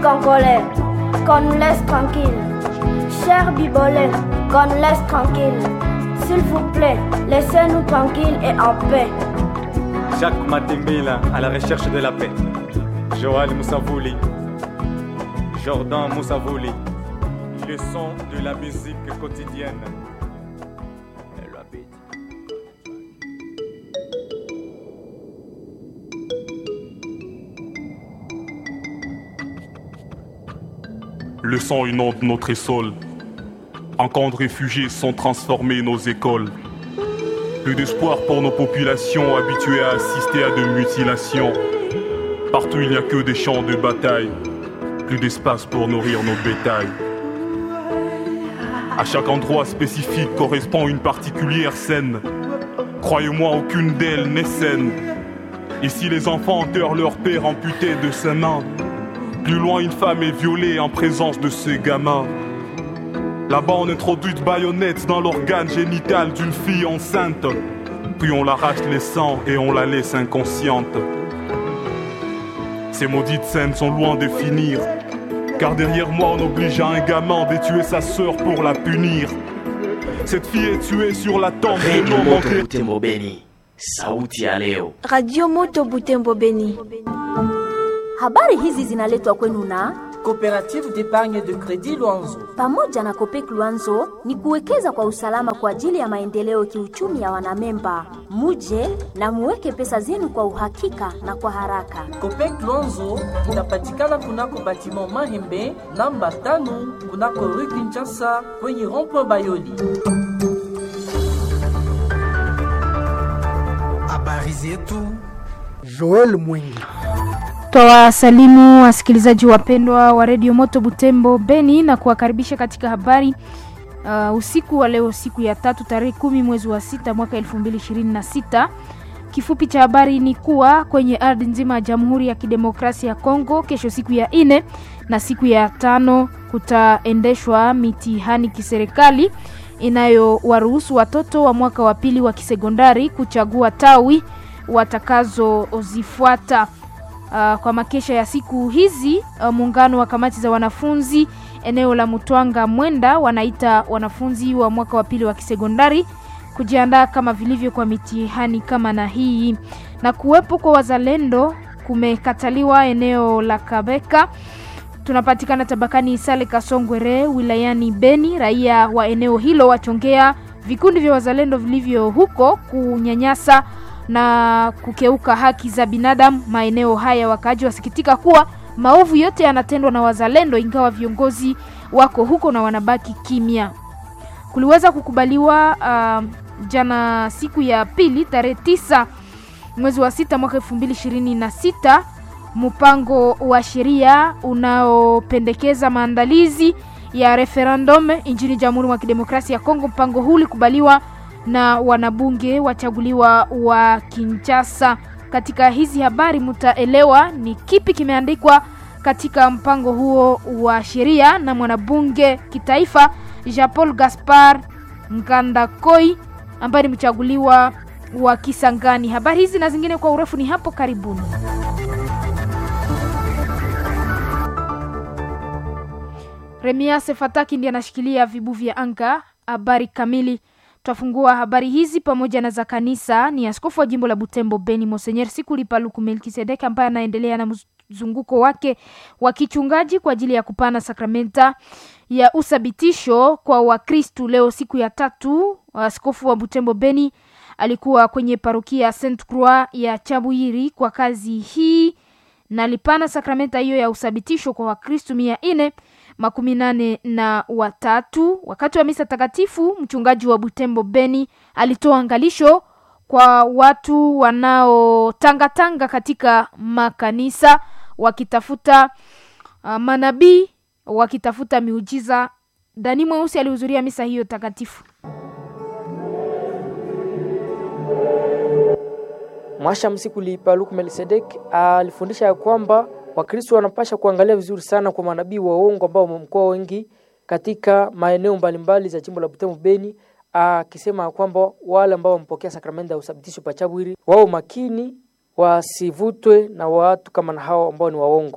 Congolais, qu'on nous laisse tranquille. Cher Bibolé, qu'on nous laisse tranquille. S'il vous plaît, laissez-nous tranquilles et en paix. Jacques Matembela à la recherche de la paix. Joël Moussavouli. Jordan Moussavouli. Le son de la musique quotidienne. Le sang inonde notre sol. En camps de réfugiés sont transformés nos écoles. Plus d'espoir pour nos populations habituées à assister à de mutilations. Partout il n'y a que des champs de bataille. Plus d'espace pour nourrir nos bétails. À chaque endroit spécifique correspond une particulière scène. Croyez-moi, aucune d'elles n'est saine. Ici, les enfants enterrent leur père amputé de ses mains. Plus loin, une femme est violée en présence de ses gamins. Là-bas, on introduit de baïonnettes dans l'organe génital d'une fille enceinte. Puis on l'arrache les sangs et on la laisse inconsciente. Ces maudites scènes sont loin de finir. Car derrière moi, on oblige à un gamin de tuer sa sœur pour la punir. Cette fille est tuée sur la tombe de Radio nos Moto manqués. Butembo Beni, sauti ya leo. Radio Moto Butembo Beni. Habari hizi zinaletwa kwenu na Coopérative d'épargne de crédit Luanzo. pamoja na Kopek Luanzo ni kuwekeza kwa usalama kwa ajili ya maendeleo kiuchumi ya wanamemba. Muje na muweke pesa zenu kwa uhakika na kwa haraka. Copec Luanzo inapatikana kunako batiment Mahembe namba tano kunako rue Kinshasa kwenye rond-point Bayoli. Habari zetu Joel Mwingi. Twawasalimu wasikilizaji wapendwa wa redio Moto Butembo Beni na kuwakaribisha katika habari uh, usiku wa leo, siku ya tatu tarehe kumi mwezi wa sita mwaka elfu mbili ishirini na sita. Kifupi cha habari ni kuwa kwenye ardhi nzima ya Jamhuri ya Kidemokrasia ya Kongo kesho, siku ya nne na siku ya tano kutaendeshwa mitihani kiserikali inayowaruhusu watoto wa mwaka wa pili wa kisekondari kuchagua tawi watakazozifuata. Uh, kwa makesha ya siku hizi uh, muungano wa kamati za wanafunzi eneo la Mutwanga Mwenda wanaita wanafunzi wa mwaka wa pili wa kisekondari kujiandaa kama vilivyo kwa mitihani kama na hii. Na kuwepo kwa wazalendo kumekataliwa eneo la Kabeka. Tunapatikana tabakani Sale Kasongwere wilayani Beni. Raia wa eneo hilo wachongea vikundi vya wazalendo vilivyo huko kunyanyasa na kukeuka haki za binadamu maeneo haya. Wakaaji wasikitika kuwa maovu yote yanatendwa na wazalendo, ingawa viongozi wako huko na wanabaki kimya. Kuliweza kukubaliwa uh, jana siku ya pili tarehe tisa mwezi wa sita mwaka elfu mbili ishirini na sita mpango wa sheria unaopendekeza maandalizi ya referendum nchini Jamhuri ya Kidemokrasia ya Kongo. Mpango huu ulikubaliwa na wanabunge wachaguliwa wa Kinshasa. Katika hizi habari mtaelewa ni kipi kimeandikwa katika mpango huo wa sheria na mwanabunge kitaifa Jean Paul Gaspar Ngandakoi ambaye ni mchaguliwa wa Kisangani. Habari hizi na zingine kwa urefu ni hapo karibuni. Remia Sefataki ndiye anashikilia vibu vya anga. Habari kamili Twafungua habari hizi pamoja na za kanisa. Ni askofu wa jimbo la Butembo Beni Monsenyer Sikuli Paluku Melkisedek ambaye anaendelea na mzunguko wake wa kichungaji kwa ajili ya kupana sakramenta ya uthabitisho kwa Wakristu. Leo siku ya tatu, askofu wa Butembo Beni alikuwa kwenye parokia Saint Croix ya Chabuyiri kwa kazi hii na alipana sakramenta hiyo ya uthabitisho kwa Wakristu mia nne makumi nane na watatu. Wakati wa misa takatifu, mchungaji wa Butembo Beni alitoa angalisho kwa watu wanaotangatanga katika makanisa wakitafuta uh, manabii wakitafuta miujiza. Dani Mweusi alihudhuria misa hiyo takatifu. Mwasha Msikuli Paluku Melkisedek alifundisha ya kwamba Wakristo wanapasha kuangalia vizuri sana kwa manabii wa uongo ambao wamekuwa wengi katika maeneo mbalimbali za jimbo la Butembo Beni, akisema kwamba wale ambao wamepokea sakramenti ya uthabitisho pachabwiri wao makini, wasivutwe na watu kama na hao ambao ni waongo.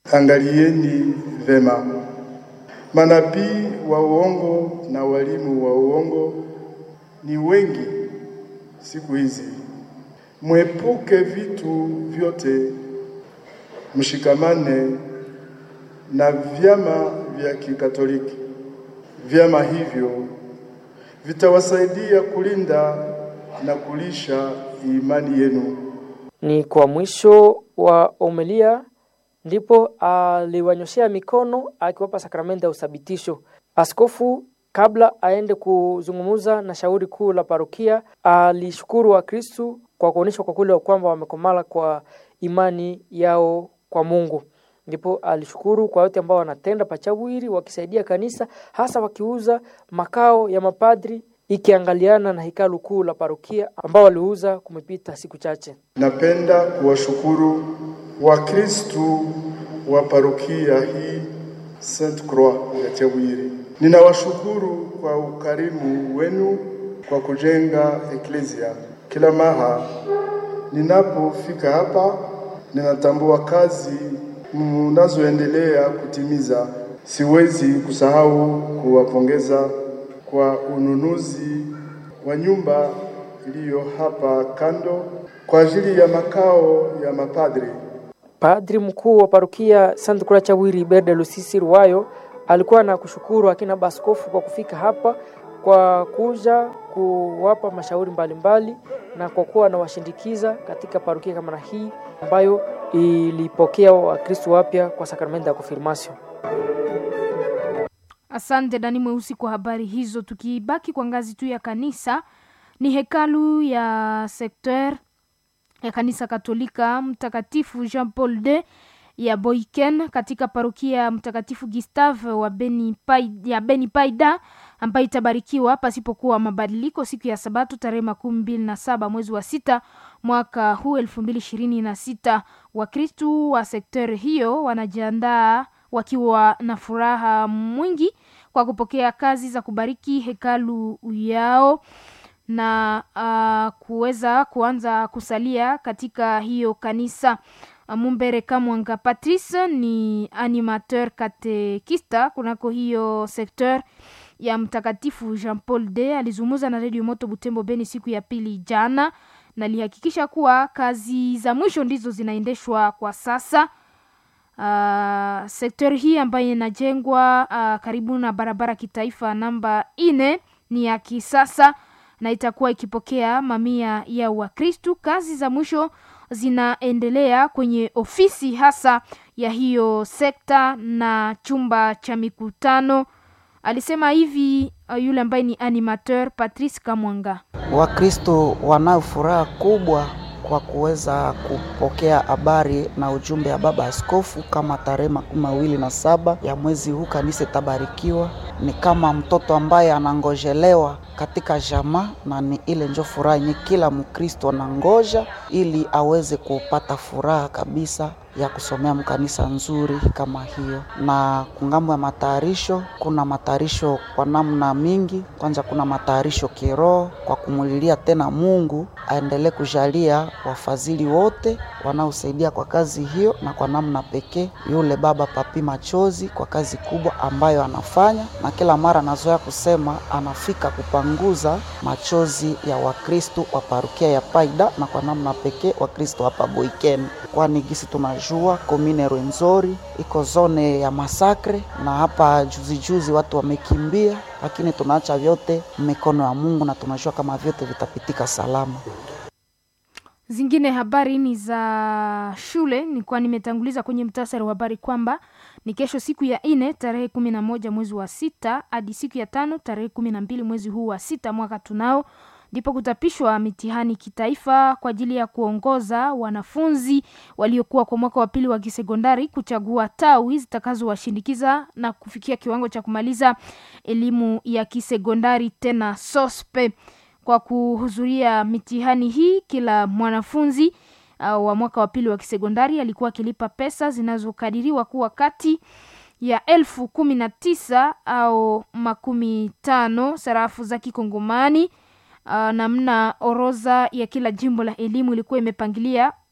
Angalieni vema, manabii wa uongo na walimu wa uongo ni wengi siku hizi. Mwepuke vitu vyote, mshikamane na vyama vya Kikatoliki. Vyama hivyo vitawasaidia kulinda na kulisha imani yenu. Ni kwa mwisho wa omelia ndipo aliwanyoshea mikono akiwapa sakramenti ya uthabitisho. Askofu kabla aende kuzungumza na shauri kuu la parokia alishukuru Wakristu kwa kuonyesha kwa kweli kwamba wamekomala kwa imani yao kwa Mungu. Ndipo alishukuru kwa wote ambao wanatenda pachawiri wakisaidia kanisa, hasa wakiuza makao ya mapadri ikiangaliana na hekalu kuu la parokia ambao waliuza kumepita siku chache. Napenda kuwashukuru Wakristu wa parokia hii Saint Croix ya Chawiri. Ninawashukuru kwa ukarimu wenu kwa kujenga eklesia. Kila mara ninapofika hapa, ninatambua kazi mnazoendelea kutimiza. Siwezi kusahau kuwapongeza kwa ununuzi wa nyumba iliyo hapa kando kwa ajili ya makao ya mapadri. Padri mkuu wa parokia Saint Croix Chawiri Berde Lusisi Ruwayo alikuwa na kushukuru akina baskofu kwa kufika hapa kwa kuja kuwapa mashauri mbalimbali mbali, na kwa kuwa anawashindikiza katika parokia kama na hii ambayo ilipokea Wakristo wapya kwa sakramenti ya konfirmasio. Asante Dani Mweusi kwa habari hizo. Tukibaki kwa ngazi tu ya kanisa, ni hekalu ya sekter ya kanisa Katolika Mtakatifu Jean Paul II ya Boiken katika parokia Mtakatifu Gustave wa Beni Paida, ya Beni Paida ambayo itabarikiwa pasipokuwa mabadiliko siku ya Sabato tarehe makumi mbili na saba mwezi wa sita mwaka huu elfu mbili ishirini na sita. Wakristu wa sekter hiyo wanajiandaa wakiwa na furaha mwingi kwa kupokea kazi za kubariki hekalu yao na uh, kuweza kuanza kusalia katika hiyo kanisa. Mumbere Kamwanga Patrice ni animateur katekista kunako hiyo sekteur ya Mtakatifu Jean Paul II. Alizungumza na Radio Moto Butembo Beni siku ya pili jana, na alihakikisha kuwa kazi za mwisho ndizo zinaendeshwa kwa sasa. Uh, sekta hii ambayo inajengwa uh, karibu na barabara kitaifa namba ine ni ya kisasa na itakuwa ikipokea mamia ya Wakristu. Kazi za mwisho zinaendelea kwenye ofisi hasa ya hiyo sekta na chumba cha mikutano. Alisema hivi uh, yule ambaye ni animateur Patrice Kamwanga. Wakristo wanayo furaha kubwa kwa kuweza kupokea habari na ujumbe ya baba askofu kama tarehe makumi mawili na saba ya mwezi huu kanisa itabarikiwa. Ni kama mtoto ambaye anangojelewa katika jamaa, na ni ile njo furaha yenye kila Mkristo anangoja ili aweze kupata furaha kabisa ya kusomea mkanisa nzuri kama hiyo. Na kungambo ya matayarisho, kuna matayarisho kwa namna mingi. Kwanza kuna matayarisho kiroho kwa kumulilia tena Mungu aendelee kujalia wafadhili wote wanaosaidia kwa kazi hiyo, na kwa namna pekee yule baba Papi Machozi kwa kazi kubwa ambayo anafanya, na kila mara anazoea kusema anafika kupanguza machozi ya Wakristo wa parukia ya Paida, na kwa namna pekee Wakristo hapa Boiken, kwani gisi tunajua komine Rwenzori iko zone ya masakre, na hapa juzi juzi watu wamekimbia, lakini tunaacha vyote mikono ya Mungu na tunajua kama vyote vitapitika salama. Zingine habari ni za shule, nilikuwa nimetanguliza kwenye mtasari wa habari kwamba ni kesho siku ya ine tarehe kumi na moja mwezi wa sita hadi siku ya tano tarehe kumi na mbili mwezi huu wa sita mwaka tunao ndipo kutapishwa mitihani kitaifa kwa ajili ya kuongoza wanafunzi waliokuwa kwa mwaka wa pili wa kisekondari kuchagua tawi zitakazowashindikiza na kufikia kiwango cha kumaliza elimu ya kisekondari tena sospe kwa kuhudhuria mitihani hii kila mwanafunzi uh, wa mwaka wa pili wa kisekondari alikuwa akilipa pesa zinazokadiriwa kuwa kati ya elfu kumi na tisa au makumi tano sarafu za kikongomani uh, namna oroza ya kila jimbo la elimu ilikuwa imepangilia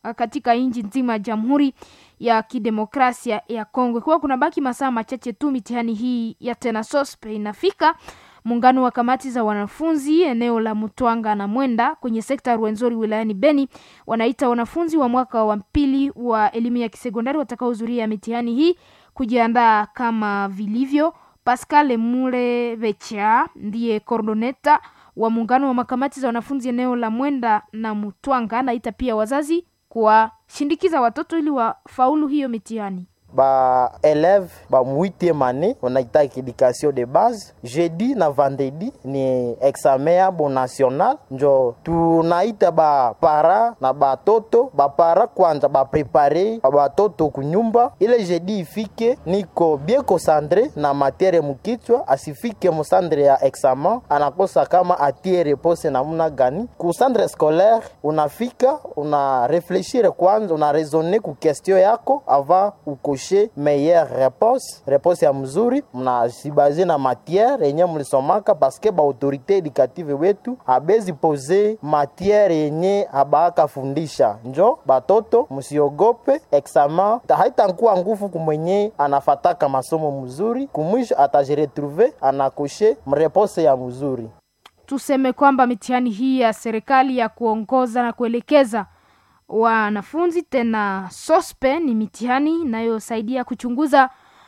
katika nchi nzima ya Jamhuri ya Kidemokrasia ya Kongo. Ikiwa kuna baki masaa machache tu mitihani hii ya tena sospe inafika, muungano wa kamati za wanafunzi eneo la Mutwanga na Mwenda kwenye sekta ya Rwenzori wilayani Beni wanaita wanafunzi wa mwaka wa pili wa elimu ya kisekondari watakaohudhuria mitihani hii kujiandaa kama vilivyo. Pascal Mulevecha ndiye kordoneta wa muungano wa makamati za wanafunzi eneo la Mwenda na Mutwanga, anaita pia wazazi kuwashindikiza watoto ili wafaulu hiyo mitihani. ba élève ba 8e année wanaitaka education de base jeudi na vendredi ni examen yabo national njo tunaita ba para na batoto bapara kwanza baprepare batoto kunyumba ile jeudi ifike niko bien concentré na matiere mukichwa asifike musandre ya examen anakosa kama atie repose namuna gani ku centre scolaire unafika una reflechire kwanza una raisonner ku question yako avant ukoshe meilleure réponse réponse ya mzuri mnazibaze na matière yenye mlisomaka paske ba autorité éducative wetu abezi pose matière yenye abaaka fundisha njo batoto msiogope examen haitankuwa nguvu kumwenye anafataka masomo mzuri kumwisho atajiretrouve anakoshe mreponse ya mzuri Tuseme kwamba mitihani hii ya serikali ya kuongoza na kuelekeza wanafunzi tena sospe ni mitihani inayosaidia kuchunguza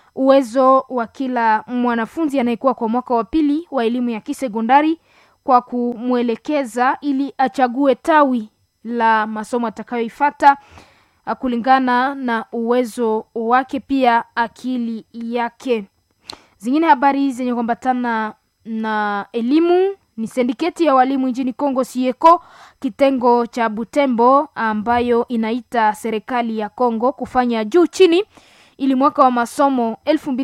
uwezo wa kila mwanafunzi anayekuwa kwa mwaka wa pili wa elimu ya kisekondari kwa kumwelekeza ili achague tawi la masomo atakayoifata kulingana na uwezo wake pia akili yake. Zingine habari zenye kuambatana na elimu ni sindiketi ya walimu nchini Kongo Sieko kitengo cha Butembo ambayo inaita serikali ya Kongo kufanya juu chini ili mwaka wa masomo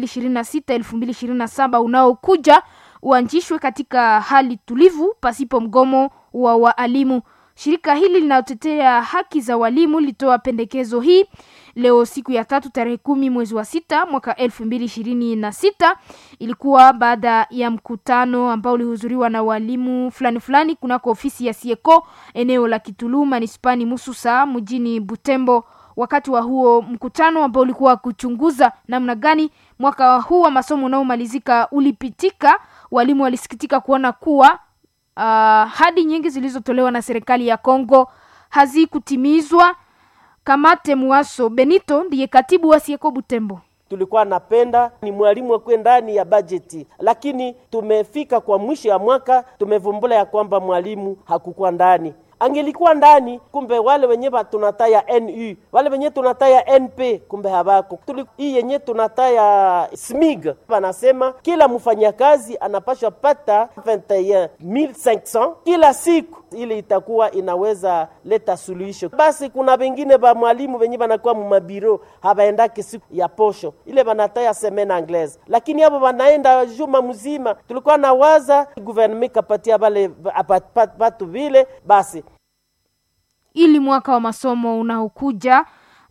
2026 2027 unaokuja uanzishwe katika hali tulivu pasipo mgomo wa waalimu. Shirika hili linalotetea haki za walimu litoa pendekezo hii leo siku ya tatu tarehe kumi mwezi wa sita mwaka elfu mbili ishirini na sita ilikuwa baada ya mkutano ambao ulihudhuriwa na walimu fulani fulani kunako ofisi ya Sieko eneo la Kitulu manispani Mususa mjini Butembo. Wakati wa huo mkutano ambao ulikuwa kuchunguza namna gani mwaka huu wa masomo unaomalizika ulipitika, walimu walisikitika kuona kuwa uh, hadi nyingi zilizotolewa na serikali ya Kongo hazikutimizwa. Kamate Muaso Benito ndiye katibu wa Sieko Butembo. tulikuwa napenda ni mwalimu akuwe ndani ya bajeti, lakini tumefika kwa mwisho ya mwaka tumevumbula ya kwamba mwalimu hakukuwa ndani. Angelikuwa ndani, kumbe wale wenye ba tunataya NU wale wenye tunataya NP kumbe habako. Tuli, hii yenye tunataya SMIG wanasema kila mfanyakazi anapashwa pata 21500 kila siku, ili itakuwa inaweza leta suluhisho. Basi kuna wengine ba mwalimu wenye wanakuwa mumabiro habaendake siku ya posho ile banataya semaine anglaise, lakini hapo wanaenda juma mzima. Tulikuwa na waza gouvernement kapatia bale batu vile basi ili mwaka wa masomo unaokuja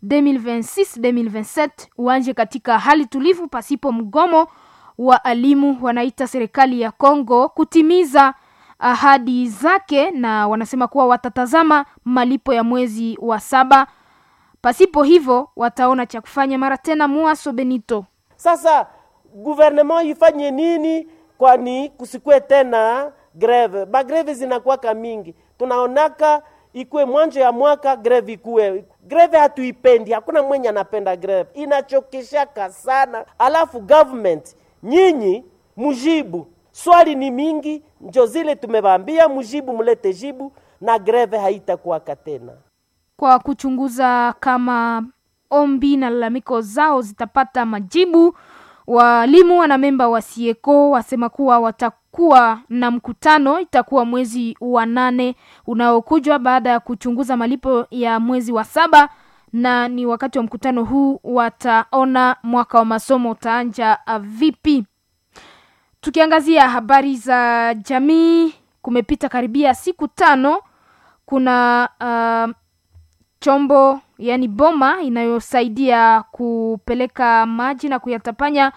2026-2027 uanje katika hali tulivu pasipo mgomo wa alimu. Wanaita serikali ya Kongo kutimiza ahadi zake, na wanasema kuwa watatazama malipo ya mwezi wa saba. Pasipo hivyo wataona cha kufanya. Mara tena, Muaso Benito: sasa gouvernement ifanye nini? Kwani kusikue tena greve, bagreve zinakuwaka mingi, tunaonaka ikuwe mwanzo ya mwaka greve ikuwe greve, hatuipendi. Hakuna mwenye anapenda greve, inachokeshaka sana. Alafu government nyinyi mujibu, swali ni mingi, njo zile tumebambia mujibu, mulete jibu na greve haitakuwaka tena, kwa kuchunguza kama ombi na lalamiko zao zitapata majibu. Walimu wana memba wa Sieko wasema kuwa watakuwa na mkutano, itakuwa mwezi wa nane unaokujwa baada ya kuchunguza malipo ya mwezi wa saba, na ni wakati wa mkutano huu wataona mwaka wa masomo utaanja vipi. Tukiangazia habari za jamii, kumepita karibia siku tano, kuna uh, chombo yani boma inayosaidia kupeleka maji na kuyatapanya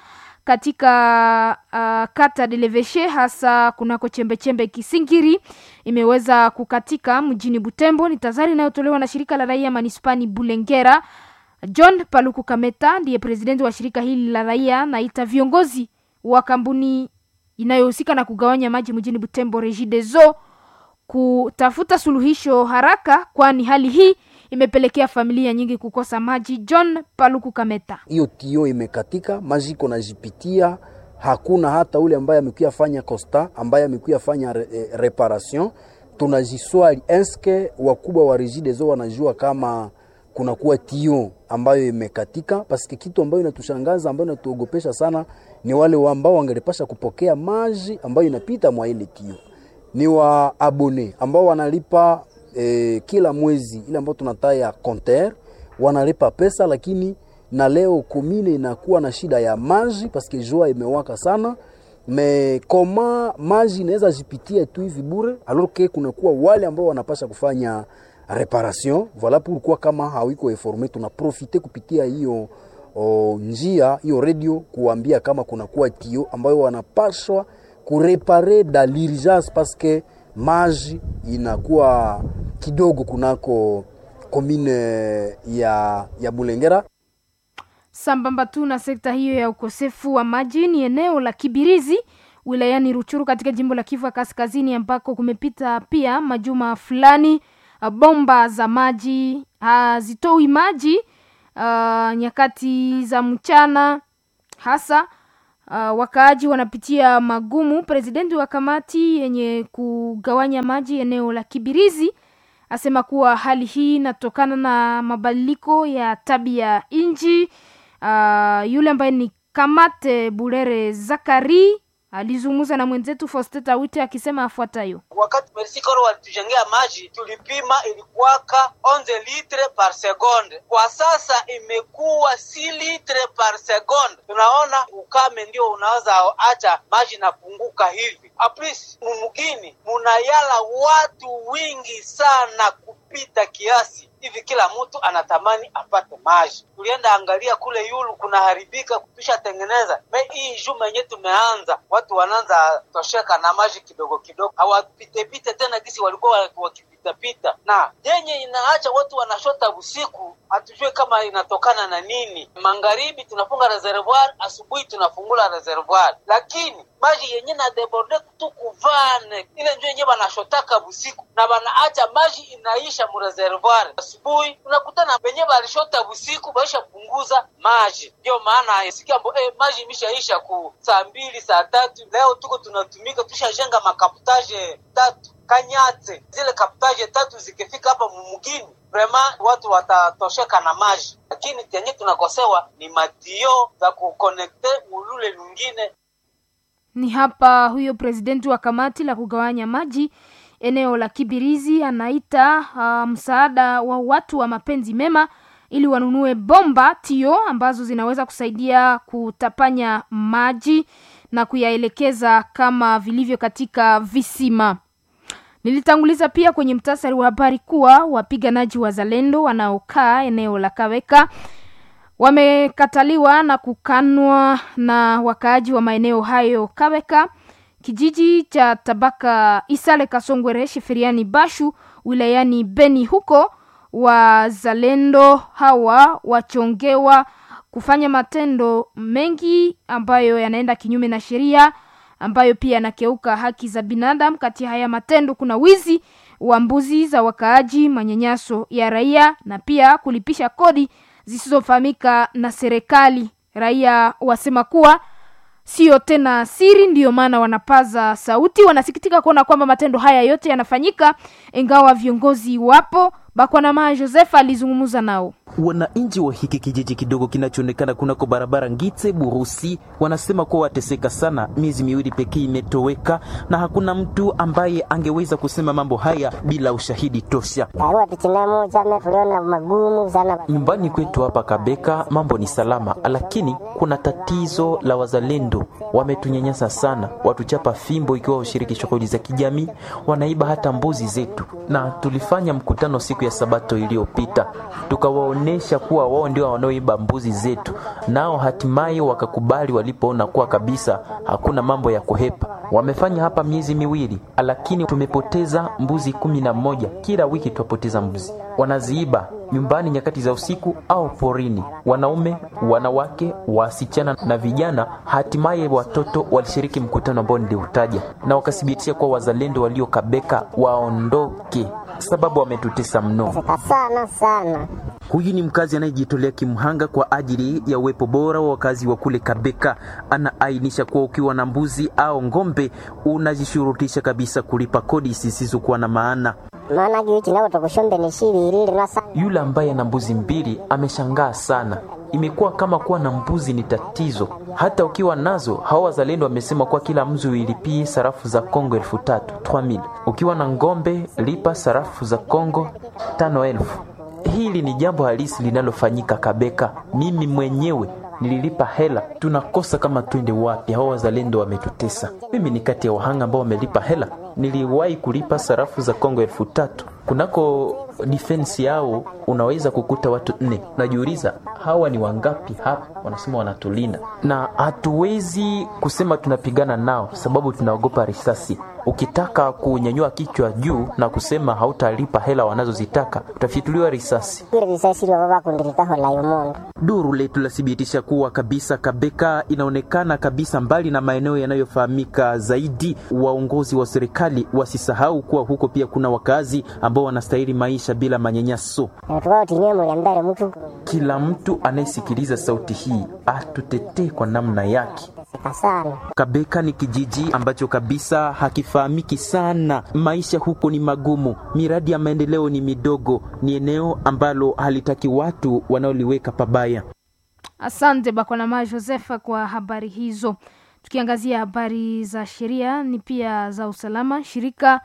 katika uh, kata de Leveshe hasa kunako chembechembe Kisingiri imeweza kukatika mjini Butembo. Ni tazari inayotolewa na shirika la raia manispani Bulengera. John Paluku Kameta ndiye presidenti wa shirika hili la raia, naita viongozi wa kampuni inayohusika na kugawanya maji mjini Butembo Regideso kutafuta suluhisho haraka, kwani hali hii imepelekea familia nyingi kukosa maji. John Paluku Kameta: hiyo tio imekatika, maji iko najipitia, hakuna hata ule ambaye amekuya fanya costa, ambaye amekuya fanya re, eh, reparation. Tunajiswali eske wakubwa wa Regideso wanajua kama kunakuwa tio ambayo imekatika, paske kitu ambayo inatushangaza ambayo inatuogopesha sana ni wale ambao wangelipasha kupokea maji ambayo inapita mwa ile tio, ni wa abone ambao wanalipa eh, kila mwezi ile ambayo tunataya compteur wanalipa pesa, lakini na leo komine inakuwa na shida ya maji paske jua imewaka sana me koma maji inaweza jipitia tu hivi bure, alors que kunakuwa wale ambao wanapasha kufanya reparation voilà pourquoi kama hawiko informe tunaprofite kupitia hiyo o, njia hiyo radio kuambia kama kunakuwa tio ambayo wanapashwa kurepare da l'urgence parce que maji inakuwa kidogo kunako komine ya, ya Bulengera. Sambamba tu na sekta hiyo ya ukosefu wa maji, ni eneo la Kibirizi wilayani Ruchuru katika jimbo la Kivu Kaskazini ambako kumepita pia majuma fulani bomba za maji hazitoi maji uh, nyakati za mchana hasa uh, wakaaji wanapitia magumu. Presidenti wa kamati yenye kugawanya maji eneo la Kibirizi asema kuwa hali hii inatokana na mabadiliko ya tabia nchi. Uh, yule ambaye ni Kamate Bulere Zakari alizungumza na mwenzetu Fosteta Wite akisema afuatayo: wakati Mersikoro walitujengea maji tulipima ilikuwaka 11 litre par seconde, kwa sasa imekuwa 6 litre par seconde. Tunaona ukame ndio unaweza acha maji napunguka hivi. Aplis mumugini munayala watu wingi sana kupita kiasi hivi, kila mtu anatamani apate maji. Tulienda angalia kule yulu kunaharibika, tushatengeneza me hii juma yenye tumeanza, watu wanaanza tosheka na maji kidogo kidogo, hawapitepite tena gisi walikuwa wakipitapita, na yenye inaacha watu wanashota usiku, hatujue kama inatokana na nini. Magharibi tunafunga reservoir, asubuhi tunafungula reservoir, lakini maji yenye na deborde tu kuvane ile njo yenye banashotaka busiku na banaacha maji inaisha mu reservoir. Asubuhi unakutana benye balishota busiku baisha punguza maji, ndio maana sikia mbo eh, maji imeshaisha ku saa mbili saa tatu. Leo tuko tunatumika, tushajenga makaputaje tatu Kanyate, zile kaputaje tatu zikifika hapa mumugini vrema watu watatosheka na maji, lakini tenye tunakosewa ni matio za kukonekte ulule lungine ni hapa huyo presidenti wa kamati la kugawanya maji eneo la Kibirizi anaita uh, msaada wa watu wa mapenzi mema ili wanunue bomba tio ambazo zinaweza kusaidia kutapanya maji na kuyaelekeza kama vilivyo katika visima. Nilitanguliza pia kwenye mtasari wa habari kuwa wapiganaji wazalendo wanaokaa eneo la Kaweka wamekataliwa na kukanwa na wakaaji wa maeneo hayo Kaweka, kijiji cha tabaka Isale Kasongwere, Sheferiani Bashu, wilayani Beni. Huko wazalendo hawa wachongewa kufanya matendo mengi ambayo yanaenda kinyume na sheria, ambayo pia yanakeuka haki za binadamu. Kati ya haya matendo kuna wizi wa mbuzi za wakaaji, manyanyaso ya raia na pia kulipisha kodi zisizofahamika na serikali. Raia wasema kuwa sio tena siri, ndiyo maana wanapaza sauti. Wanasikitika kuona kwamba matendo haya yote yanafanyika ingawa viongozi wapo. Bakwanama Joseph alizungumza nao. Wananchi wa hiki kijiji kidogo kinachoonekana kunako barabara Ngite Burusi wanasema kuwa wateseka sana, miezi miwili pekee imetoweka na hakuna mtu ambaye angeweza kusema mambo haya bila ushahidi tosha. Nyumbani kwetu hapa Kabeka mambo ni salama, lakini kuna tatizo la wazalendo. Wametunyanyasa sana, watuchapa fimbo ikiwa ushiriki shughuli za kijamii, wanaiba hata mbuzi zetu, na tulifanya mkutano siku ya Sabato iliyopita tukawa kuwaonesha kuwa wao ndio wanaoiba mbuzi zetu, nao hatimaye wakakubali walipoona kuwa kabisa hakuna mambo ya kuhepa. Wamefanya hapa miezi miwili, lakini tumepoteza mbuzi kumi na moja. Kila wiki twapoteza mbuzi, wanaziiba nyumbani nyakati za usiku au porini. Wanaume, wanawake, wasichana na vijana, hatimaye watoto walishiriki mkutano ambao niliutaja na wakathibitisha kuwa wazalendo waliokabeka waondoke, sababu wametutesa mno sana sana. Huyu ni mkazi anayejitolea kimhanga kwa ajili ya uwepo bora wa wakazi wa kule Kabeka. Anaainisha kuwa ukiwa na mbuzi au ng'ombe unajishurutisha kabisa kulipa kodi zisizokuwa na maana. maana gichi nao tokushombe ni shibiri lasa Yule ambaye ana mbuzi mbili ameshangaa sana. Imekuwa kama kuwa na mbuzi ni tatizo. Hata ukiwa nazo, hawa wazalendo wamesema kuwa kila mzi uilipie sarafu za Kongo elfu tatu 3000. Ukiwa na ng'ombe lipa sarafu za Kongo tano elfu. Hili ni jambo halisi linalofanyika Kabeka. Mimi mwenyewe nililipa hela, tunakosa kama twende wapi? Hao wazalendo wametutesa. Mimi ni kati ya wahanga ambao wamelipa hela. Niliwahi kulipa sarafu za Kongo elfu tatu kunako defense yao unaweza kukuta watu nne. Najiuliza hawa ni wangapi hapa? Wanasema wanatulinda, na hatuwezi kusema tunapigana nao sababu tunaogopa risasi. Ukitaka kunyanyua kichwa juu na kusema hautalipa hela wanazozitaka utafyatuliwa risasi. ile risasi lyo baba kundiritaho la yumundu Duru letu lathibitisha kuwa kabisa Kabeka inaonekana kabisa mbali na maeneo yanayofahamika zaidi. Waongozi wa serikali wasisahau kuwa huko pia kuna wakazi ambao wanastahili maisha bila manyanyaso. tukao tinye muliambare mtu Kila mtu anayesikiliza sauti hii atutetee kwa namna yake. sana Kabeka ni kijiji ambacho kabisa hakifahamiki sana. Maisha huko ni magumu, miradi ya maendeleo ni midogo, ni eneo ambalo halitaki watu wanaoliweka pabaya. Asante Bakwanama Josefa kwa habari hizo. Tukiangazia habari za sheria ni pia za usalama, shirika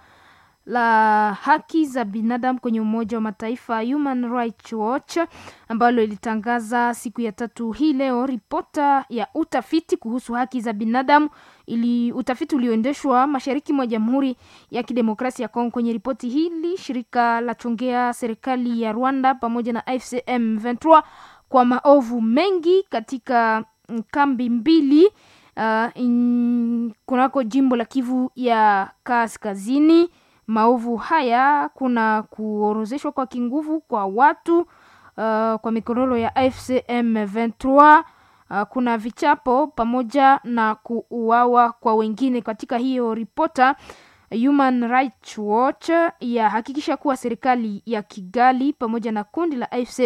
la haki za binadamu kwenye Umoja wa Mataifa Human Rights Watch ambalo ilitangaza siku ya tatu hii leo ripota ya utafiti kuhusu haki za binadamu ili utafiti ulioendeshwa mashariki mwa Jamhuri ya Kidemokrasia ya Kongo. Kwenye ripoti hili shirika la chongea serikali ya Rwanda pamoja na FCM 23 kwa maovu mengi katika mm, kambi mbili uh, in, kunako jimbo la Kivu ya Kaskazini. Maovu haya kuna kuorozeshwa kwa kinguvu kwa watu uh, kwa mikororo ya FCM 23 uh, kuna vichapo pamoja na kuuawa kwa wengine. Katika hiyo ripota Human Rights Watch yahakikisha kuwa serikali ya Kigali pamoja na kundi la AFC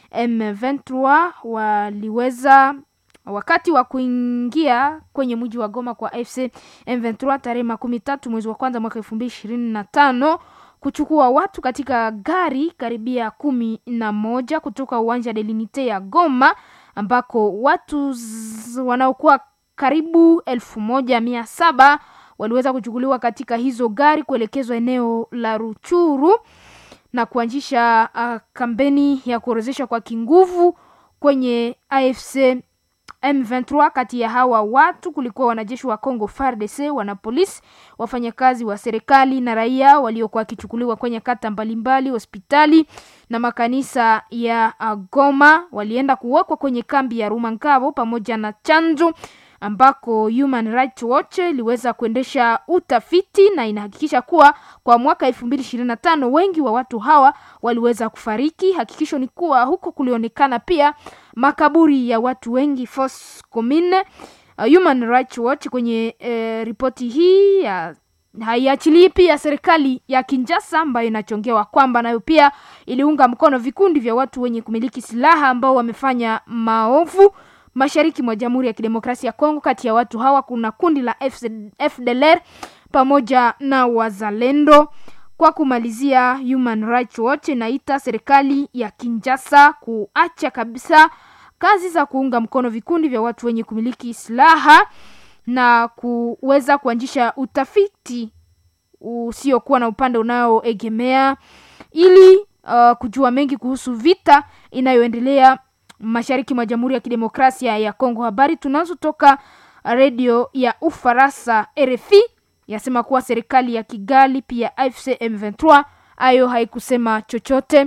M23 waliweza wakati wa kuingia kwenye mji wa Goma kwa AFC M23 tarehe makumi tatu mwezi wa kwanza mwaka elfu mbili ishirini na tano kuchukua watu katika gari karibia kumi na moja kutoka uwanja Delinite ya Goma ambako watu z- wanaokuwa karibu elfu moja mia saba waliweza kuchukuliwa katika hizo gari kuelekezwa eneo la Ruchuru na kuanzisha uh, kampeni ya kuorozesha kwa kinguvu kwenye AFC M23. Kati ya hawa watu kulikuwa wanajeshi wa Congo FARDC, wanapolisi, wafanyakazi wa serikali na raia waliokuwa wakichukuliwa kwenye kata mbalimbali, hospitali na makanisa ya uh, Goma. Walienda kuwekwa kwenye kambi ya Rumangabo pamoja na chanjo ambako Human Rights Watch iliweza kuendesha utafiti na inahakikisha kuwa kwa mwaka 2025 wengi wa watu hawa waliweza kufariki. Hakikisho ni kuwa huko kulionekana pia makaburi ya watu wengi Fosse Commune. Uh, Human Rights Watch kwenye eh, ripoti hii ya haiachilii pia serikali ya Kinshasa ambayo inachongewa kwamba nayo pia iliunga mkono vikundi vya watu wenye kumiliki silaha ambao wamefanya maovu mashariki mwa Jamhuri ya Kidemokrasia ya Kongo. Kati ya watu hawa kuna kundi la FC, FDLR pamoja na wazalendo. Kwa kumalizia, Human Rights Watch inaita serikali ya Kinshasa kuacha kabisa kazi za kuunga mkono vikundi vya watu wenye kumiliki silaha na kuweza kuanzisha utafiti usiokuwa na upande unaoegemea ili uh, kujua mengi kuhusu vita inayoendelea mashariki mwa Jamhuri ya Kidemokrasia ya Kongo. Habari tunazotoka redio ya Ufaransa RFI yasema kuwa serikali ya Kigali pia AFC M23 ayo haikusema chochote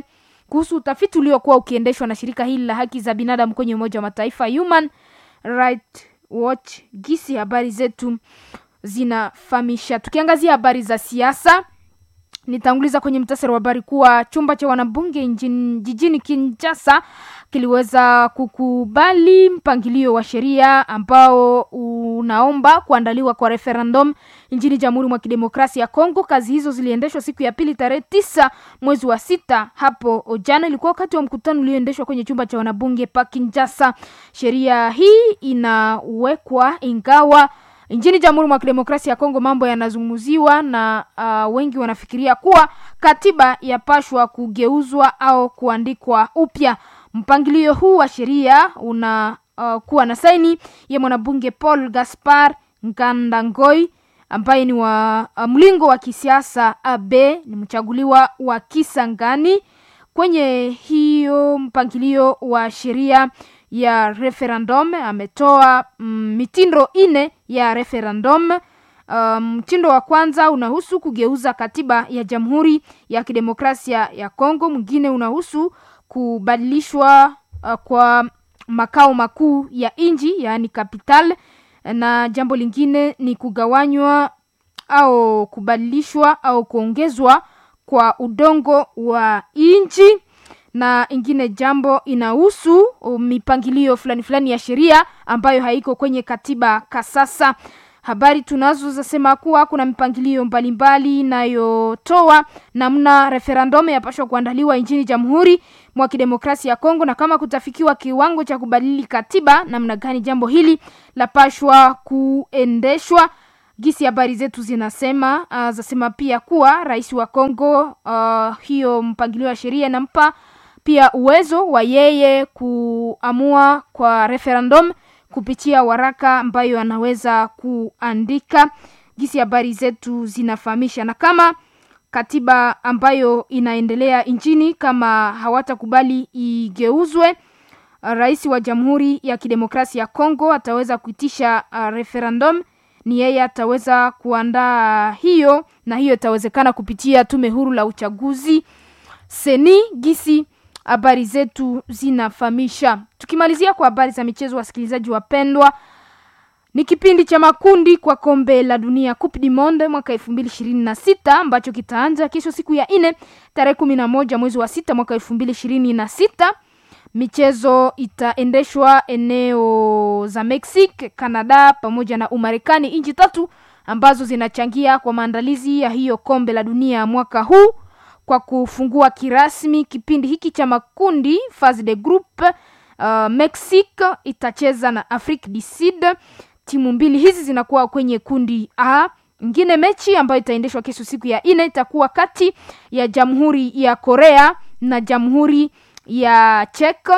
kuhusu utafiti uliokuwa ukiendeshwa na shirika hili la haki za binadamu kwenye Umoja wa Mataifa Human Rights Watch. Gisi habari zetu zinafahamisha. Tukiangazia habari za siasa, nitanguliza kwenye mtasari wa habari kuwa chumba cha wanabunge njin, jijini Kinshasa kiliweza kukubali mpangilio wa sheria ambao unaomba kuandaliwa kwa referendum nchini Jamhuri mwa Kidemokrasia ya Kongo. Kazi hizo ziliendeshwa siku ya pili tarehe tisa mwezi wa sita hapo jana. Ilikuwa wakati wa mkutano ulioendeshwa kwenye chumba cha wanabunge pa Kinshasa. Sheria hii inawekwa ingawa nchini Jamhuri mwa Kidemokrasia ya Kongo mambo yanazungumziwa na uh, wengi wanafikiria kuwa katiba yapashwa kugeuzwa au kuandikwa upya. Mpangilio huu wa sheria una uh, kuwa na saini ya mwanabunge Paul Gaspar Ngandangoi ambaye ni wa uh, mlingo wa kisiasa AB, ni mchaguliwa wa Kisangani. Kwenye hiyo mpangilio wa sheria ya referendum ametoa mm, mitindo ine ya referendum. Mtindo um, wa kwanza unahusu kugeuza katiba ya Jamhuri ya Kidemokrasia ya Kongo. Mwingine unahusu kubadilishwa uh, kwa makao makuu ya nchi yaani capital, na jambo lingine ni kugawanywa au kubadilishwa au kuongezwa kwa udongo wa nchi na ingine jambo inahusu mipangilio fulani fulani ya sheria ambayo haiko kwenye katiba kasasa. Habari tunazo zasema kuwa kuna mipangilio mbalimbali inayotoa namna referendum yapashwa kuandaliwa nchini Jamhuri mwa Kidemokrasia ya Kongo, na kama kutafikiwa kiwango cha kubadili katiba, namna gani jambo hili lapashwa kuendeshwa. Gisi habari zetu zinasema uh, zasema pia kuwa rais wa Kongo uh, hiyo mpangilio wa sheria inampa pia uwezo wa yeye kuamua kwa referendum kupitia waraka ambayo anaweza kuandika. Gisi habari zetu zinafahamisha, na kama katiba ambayo inaendelea nchini kama hawatakubali igeuzwe, rais wa Jamhuri ya Kidemokrasia ya Kongo ataweza kuitisha uh, referendum ni yeye ataweza kuandaa hiyo, na hiyo itawezekana kupitia tume huru la uchaguzi seni. Gisi habari zetu zinafahamisha. Tukimalizia kwa habari za michezo, wasikilizaji wapendwa, ni kipindi cha makundi kwa kombe la dunia Coupe du Monde mwaka elfu mbili ishirini na sita ambacho kitaanza kesho siku ya nne tarehe kumi na moja mwezi wa sita mwaka elfu mbili ishirini na sita. Michezo itaendeshwa eneo za Mexico, Canada pamoja na Umarekani, nchi tatu ambazo zinachangia kwa maandalizi ya hiyo kombe la dunia mwaka huu. Kwa kufungua kirasmi kipindi hiki cha makundi phase de group, uh, Mexico itacheza na Afrique du Sud. Timu mbili hizi zinakuwa kwenye kundi A. Ingine mechi ambayo itaendeshwa kesho siku ya nne itakuwa kati ya Jamhuri ya Korea na Jamhuri ya Czech.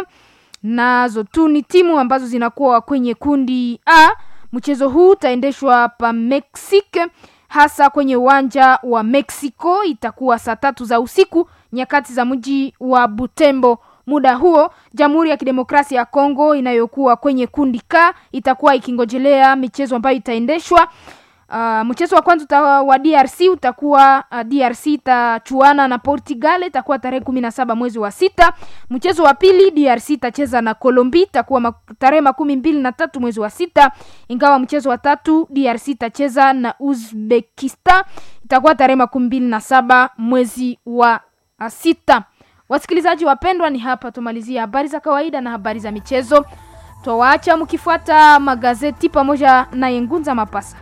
Nazo tu ni timu ambazo zinakuwa kwenye kundi A. Mchezo huu utaendeshwa pa Mexico hasa kwenye uwanja wa Mexico. Itakuwa saa tatu za usiku nyakati za mji wa Butembo. Muda huo Jamhuri ya Kidemokrasia ya Kongo inayokuwa kwenye kundi K itakuwa ikingojelea michezo ambayo itaendeshwa. Uh, mchezo wa kwanza wa DRC utakuwa uh, DRC itachuana na Portugal, itakuwa tarehe kumi na saba mwezi wa sita. Mchezo wa pili DRC itacheza na Colombia, itakuwa mak tarehe makumi mbili na tatu mwezi wa sita, ingawa mchezo wa tatu DRC itacheza na Uzbekistan, itakuwa tarehe makumi mbili na saba mwezi wa uh, sita. Wasikilizaji wapendwa, ni hapa tumalizia habari za kawaida na habari za michezo. Twawaacha mkifuata magazeti pamoja na Yengunza Mapasa.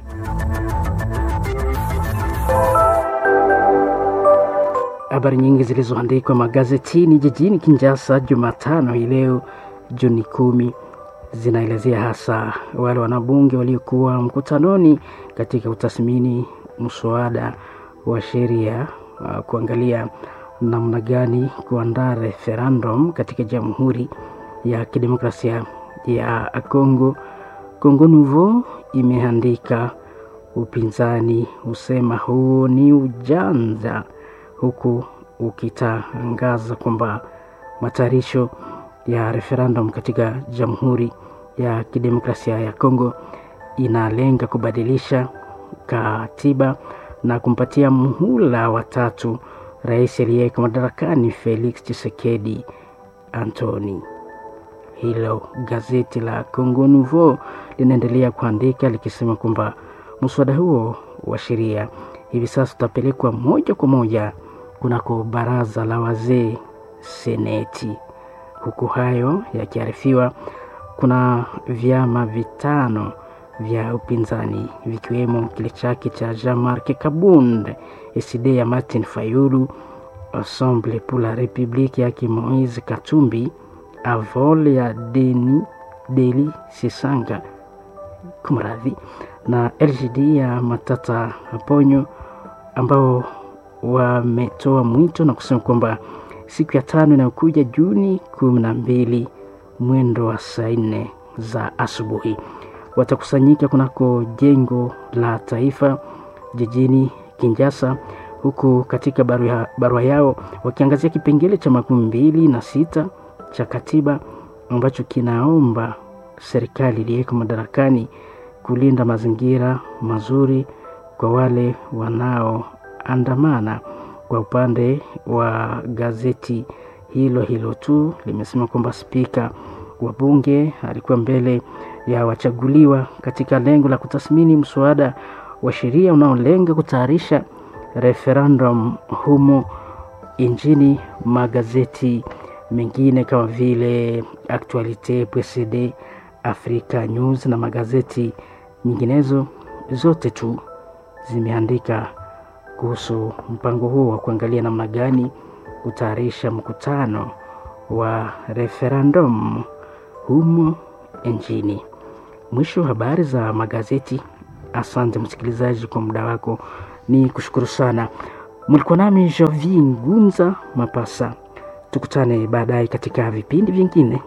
Habari nyingi zilizoandikwa magazetini jijini Kinshasa Jumatano hii leo Juni kumi zinaelezea hasa wale wanabunge waliokuwa mkutanoni katika utathmini mswada wa sheria uh, kuangalia namna gani kuandaa referendum katika Jamhuri ya Kidemokrasia ya Kongo. Kongo Nouveau imeandika upinzani husema huu ni ujanja, huku ukitangaza kwamba matayarisho ya referendum katika Jamhuri ya Kidemokrasia ya Kongo inalenga kubadilisha katiba na kumpatia muhula watatu rais aliyeko madarakani Felix Tshisekedi Antoni. Hilo gazeti la Congo Nouveau linaendelea kuandika likisema kwamba mswada huo wa sheria hivi sasa utapelekwa moja kwa moja kunako baraza la wazee seneti. Huku hayo yakiarifiwa, kuna vyama vitano vya upinzani vikiwemo kile chake cha Jean-Marc Kabund, SD ya Martin Fayulu, Ensemble pour la République yake Moise Katumbi, Avol ya Deni Deli Sisanga kumradhi, na LGD ya Matata Ponyo ambao wametoa mwito na kusema kwamba siku ya tano inayokuja Juni kumi na mbili mwendo wa saa nne za asubuhi watakusanyika kunako jengo la taifa jijini Kinshasa, huku katika barua, barua yao wakiangazia kipengele cha makumi mbili na sita cha katiba ambacho kinaomba serikali iliyeko madarakani kulinda mazingira mazuri kwa wale wanaoandamana. Kwa upande wa gazeti hilo hilo tu limesema kwamba spika wa bunge alikuwa mbele ya wachaguliwa katika lengo la kutathmini mswada wa sheria unaolenga kutayarisha referendum humo nchini. Magazeti mengine kama vile Actualite PCD, Africa News na magazeti nyinginezo zote tu zimeandika kuhusu mpango huo wa kuangalia namna gani kutayarisha mkutano wa referendum humo nchini. Mwisho wa habari za magazeti. Asante msikilizaji kwa muda wako, ni kushukuru sana. Mlikuwa nami Jovi Ngunza Mapasa, tukutane baadaye katika vipindi vingine.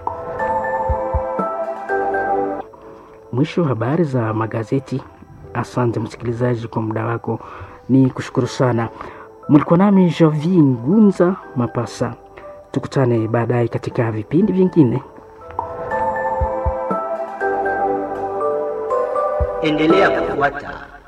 Mwisho wa habari za magazeti. Asante msikilizaji kwa muda wako, ni kushukuru sana. Mlikuwa nami Jovi Ngunza Mapasa, tukutane baadaye katika vipindi vingine. Endelea kufuata